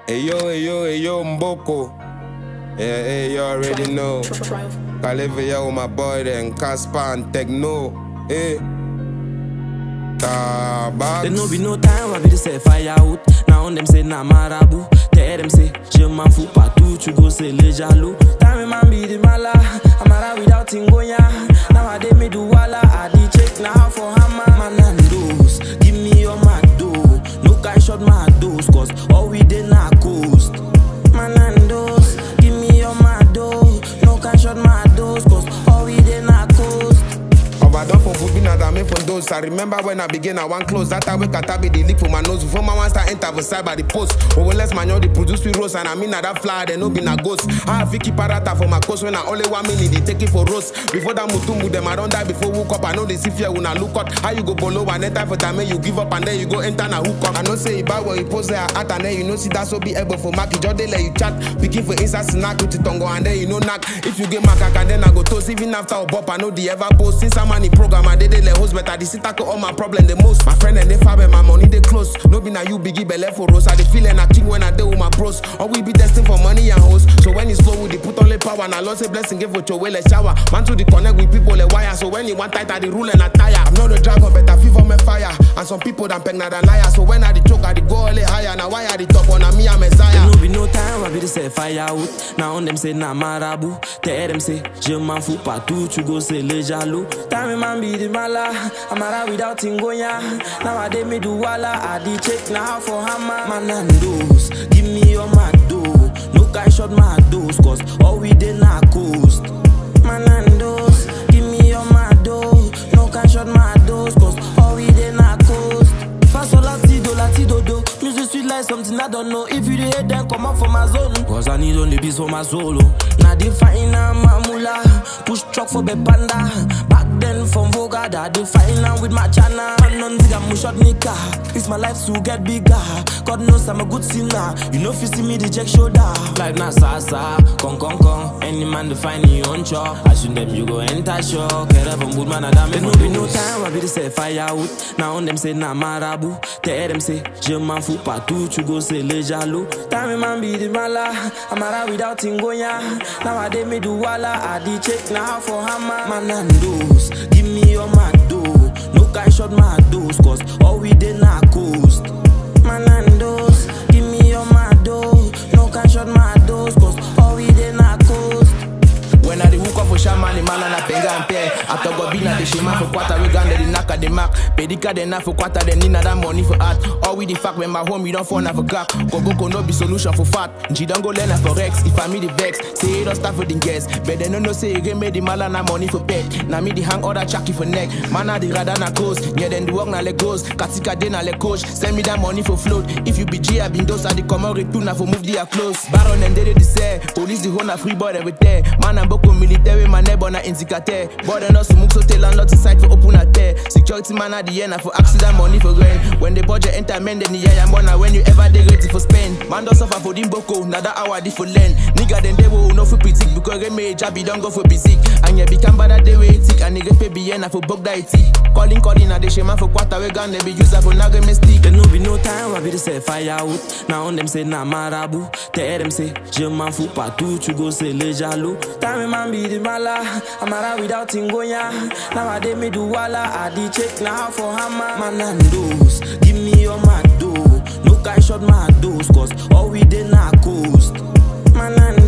Hey yo, hey yo, hey yo, Mboko. Yeah, hey, you already know. Calivia with my boy then, Casper and Techno. Hey. Tabax. There no be no time, I be the say fire out. Now on them say na marabout. Tell them say, je m'en fous pas tout, tu go c'est les jaloux. Time man be the mala, Amara without Tingoya. Now I dey me do wala, I dey check now for hammer. Man and those, give me your mad dough. No guy shot my dose, cause all we dey na coast. Man and those, give me your mad dough. No guy shot my dose, cause all we dey na coast. Overdone for food, been at me for those. I remember when I began, I want close. That time we cut be the leak for my nose. Before my one start enter for side by the post. But when less man, you the produce we rose. And I mean, that fly, they no be na ghost. I have Vicky Parata for my coast when I only one minute, they take it for roast. Before that mutumbu, them I don't die before woke up. I know they see fear when I look up. How you go below and then time for time, you give up and then you go enter na hook up. I know say you buy what you post there at and then you know see that so be able for mark. You just they let you chat. Picking for inside snack with the tongue and then you know knock. If you get macaca, and then I go toast. Even after a bop, I know the ever post. Since I'm on the program, I did they let host better. The sit tackle all my problem the most. My friend and they fab and my money they close. No be now you biggie belly for rose. I the feeling I king when I deal with my bros. Or we be destined for money and hoes. So when it's slow, we dey put only power. And I lost a blessing, give with your way, let shower. Man to the connect with people, the wire. So when you want tight, I the rule and I tire. I'm not a dragon, but I fever me fire. And some people done peg than liar. So when I the choke, I the go only higher. Now why I the top on a me, I'm There Messiah. no be no time, I be the say fire out. Now on them say na marabout. Tell them say, je m'en fous pas tout, tu go c'est les jaloux. Time man be the mala, Amara without Tingoya. Now I dey me do wala, I dey check now for hammer. Man and those, give me your mad dough. No guy shot my dose, cause all we dey na coast. Man and those, give me your mad dough. No guy shot my dose, cause all we dey na coast. Fast or latido, latido do. Music sweet like something I don't know. If you dey hate, then come out for my zone. Cause I need only beats for my solo. Now they find a mamula. Push truck for the panda. Back then from Voga, that they find am with my chana. Man on zig and shot nika. It's my life to get bigger. God knows I'm a good sinner. You know if you see me, the check shoulder. Life na sasa, con con con. Any man to find you on chop. I shoot them, you go enter shock. Get up and good man, I damn it. no be no time, I be the say fire out. Now on them say na marabout. Tell them say, je m'en fous pas tout, tu go c'est les jaloux. Time man be the mala, Amara without Tingoya. Now I dey me do wala, I dey check now for hammer. Man and those, give me your mad dough. No guy shot my dose, cause all we dey na coast. Man and those, give me your mad dough. No guy shot my dose, cause all we dey na coast. When I the hook up for shaman, the man and I penga and pay. After go be na the shema for quarter, we gun the knock at the mark. Pedika the na for quarter, then need that money for art. All with the fact when my home, you don't fall for gap. Go go go no be solution for fat. G don't go learn for Rex. If I me the vex, say it don't start for the guess. But they no no say you made the mala na money for pet. Now me the hang other chucky for neck. Man na the radar na coast. Yeah then the work na let goes. Katika de na let coach. Send me that money for float. If you be G, I been those are the common return na for move the close. Baron and they the say. Police the whole na free boy every day. Man and boko military man neighbor na indicate. Border no smoke so tell landlord inside for open a tear. Security man at the end na for accident money for rent. When the budget enter men then the yeah I'm na when you ever they ready for spend. Man don't suffer for them boko. Now that hour di for learn. Nigga then they will no for critic because they made job don't go for basic. And you become bad at the way tick and nigga pay bien na for bug that it. Calling calling na the shema for quarter we gun they be user for naga mistake. There no be no time, I be the say fire out. Now on them say na marabout. Tell them say, je m'en fous pas tout, tu go c'est les jaloux. Time man be the mala, Amara without Tingoya. Now I dey me do wala, I dey check now for hammer. Man and those, give me your mad dough. No guy shot my dose, cause all we dey na coast. Man and